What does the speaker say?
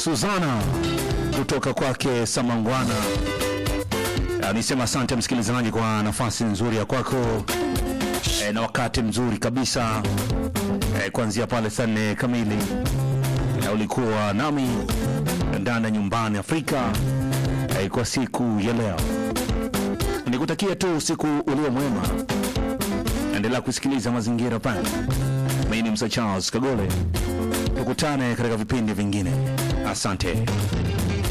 Suzana kutoka kwake Samangwana. Ah, Nisema asante msikilizaji kwa nafasi nzuri ya kwako e, na wakati mzuri kabisa e, kuanzia pale saa nne kamili na ulikuwa nami ndani ya nyumbani Afrika e, kwa siku ya leo. Nikutakia tu usiku ulio mwema, endelea kusikiliza mazingira pana. Mimi ni Msa Charles Kagole, tukutane katika vipindi vingine. Asante.